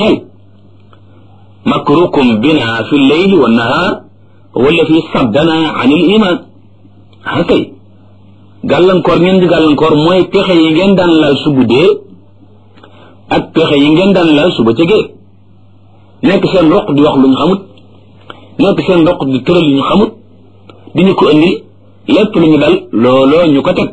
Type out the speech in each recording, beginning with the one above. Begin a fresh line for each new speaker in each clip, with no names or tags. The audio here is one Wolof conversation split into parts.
xel makrukum bina fi lleyli wa nahaar wala fi saddana an il iman ah kay gàllankoor ngeen di gàllankoor mooy pexe yi ngeen daan lal su guddee ak pexe yi ngeen daan lal su bëccëgee nekk seen roq di wax lu ñu xamut nekk seen roq di tëral lu ñu xamut di ñu ko indi lépp lu ñu dal looloo ñu ko teg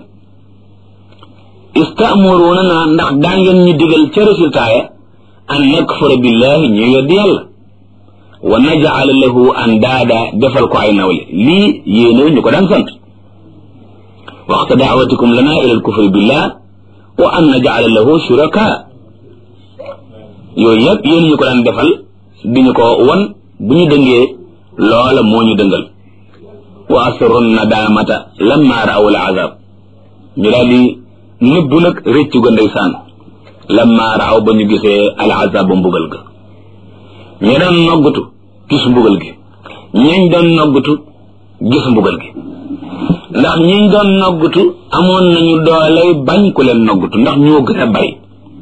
istaamuruna naa ndax daa ngeen ñu digal ca résultat ya an nakfura billahi ñu weddi yàlla wa najala lahu andaada defal ko ay nawle lii yéene ñu ko daan sant waxta daawatikum lana ila alkufri billah wa an najala lahu shuraka yooyu yëpp yéen ñu ko daan defal di ñu ko won bu ñu dëngee loola moo ñu dëngal wa asru nadamata lamma raaw al azab ñu daal di nëbbu nag réccu ga ndeysaan lamma raaw ba ñu gisee al azab ba mbugal ga ñi doon noggutu gis mbugal gi ñiñ doon noggutu gis mbugal gi ndax ñiñ doon noggutu amoon nañu dooley bañ ku leen noggutu ndax ñoo gën a bari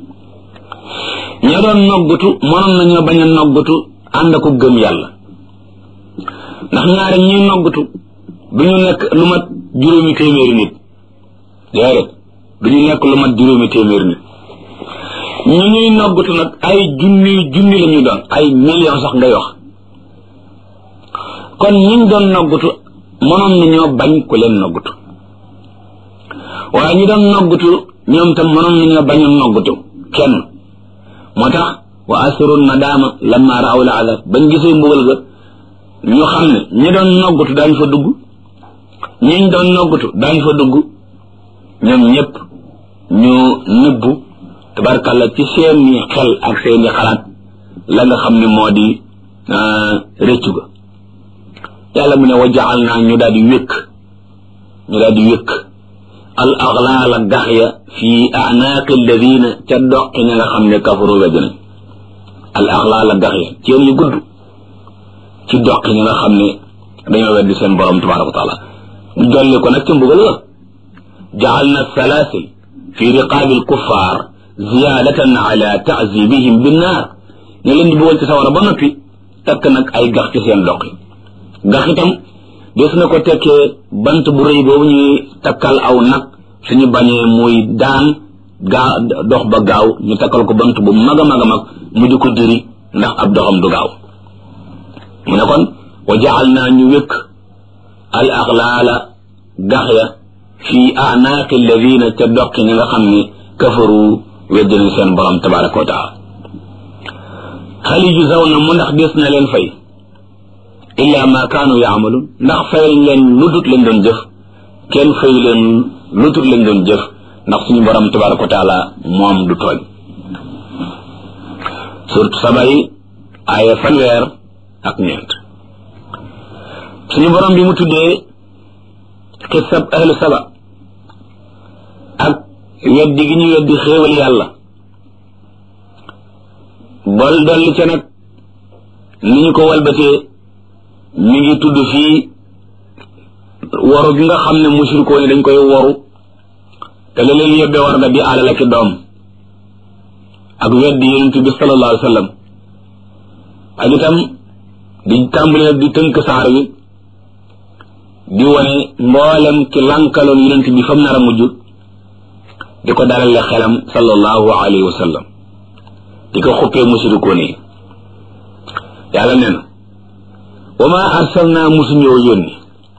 ña doon noggutu mënoon nañoo bañ a noggutu ànd ko gëm yàlla ndax ñaari ñuy noggutu du ñu nekk lu mat juróomi téeméeri nit déedéet du ñu nekk lu mat juróomi téeméeri nit ñu ñuy noggutu nag ay junni junni la ñu doon ay million sax ngay wax kon ñiñ doon noggutu mënoon nañoo bañ ku leen noggutu waaye ñi doon noggutu ñoom tam mënoon nañoo bañ a noggutu kenn moo tax wa asrun nadama lamma raaw la azab bañ gisee mbugal ga ñu xam ne ñi doon noggutu daañ fa dugg ñiñ doon noggutu daañ fa dugg ñoom ñëpp ñu nëbbu tabarkalla ci seeni xel ak seeni xalaat la nga xam ne moo di rëccu ga yàlla mu ne wa jaal naa ñu daal di wékk ñu daal di wékk al aglaala gax ya fi anaaqi alladina ca doqi ña nga xam ne kafaru wedd nañ al aglaala gax ya ceen yu gudd ci doqi ña nga xam ne dañoo weddi seen borom tabaraka wa taala ñu dolli ko nag ca mbugal ga jaal na salaasil fi riqaabi alkuffar ziyaadatan ala taazibihim binnaar ñu leen di bëggoon ci sawara ba noppi takk nag ay gax ci seen doqi gax itam des na ko tekkee bant bu rëy boobu ñuy takkal aw nag suñu bañee muy daan gaa dox ba gaaw ñu takkal ko bant bu mag a mag a mag mu di ko diri ndax ab doxam du gaaw mu ne kon wa jaal naa ñu wékk al axlaala gax ya fi anaaqi alladina ca doqi ñi nga xam ne kafaru weddina seen borom tabaraka wa taala hal yujzawna mu ndax des na leen fay illa ma kaanu yaamaluun ndax fay leen lu dut lañ doon jëf kenn fay leen lu dut lañ doon jëf ndax suñu borom tabaraka wa taala moom du tooñ surtout sabay aaya fanweer ak ñeent suñu borom bi mu tuddee xisab ahlu saba ak weddi gi ñu weddi xéewal yàlla bol dolli ca nag ni ñu ko walbatee mi ngi tudd fii waru gi nga xam ne mushrikoo ni dañ koy waru te la leen yóbbee war nga di alal ak doom ak weddi yonent bi sallallahu alayhi wa sallam ak itam di tàmbali nag di tënk saar wi di wane mboolem ci lankaloon yonent bi fam nar a mujj di ko dalale xelam sallallahu alayhi wa sallam di ko xuppee mushrikoo ni yàlla nee na wa ma arsalna musuñoo yónni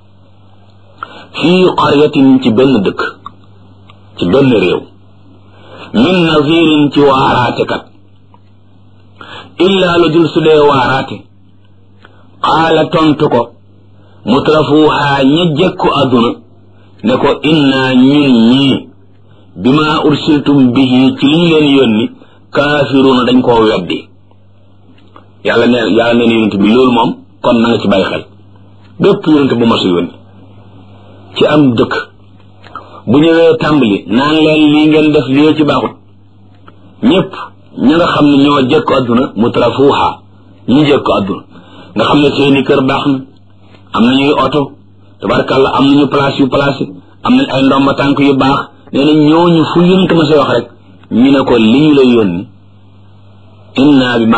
fii qaryatin ci benn dëkk ci benn réew min nazirin ci waaraate kat illaa lu dul su dee waaraate qaala tontu ko mutrafuuhaa ña jekku àdduna ne ko innaa ñun ñii bima ursiltum bihi ci liñ leen yónni kaafiruuna dañ koo weddi yàlla ne yàlla neen yonent bi loolu moom kon na nga ci bàyyi xel bépp yonent bu masu yónni ci am dëkk bu ñëwee tàmbali naan leen lii ngeen def lii ci baaxut ñëpp ña nga xam ne ñoo jëkk àdduna mutrafuuha ñu jëkk àdduna nga xam ne seeni kër baax na am nañuy oto tabarkàlla am nañu place yu place am nañ ay ndomba tànk yu baax nee na ñooñu fu yonent ma say wax rek ñu ne ko li ñu lay yónni inna bi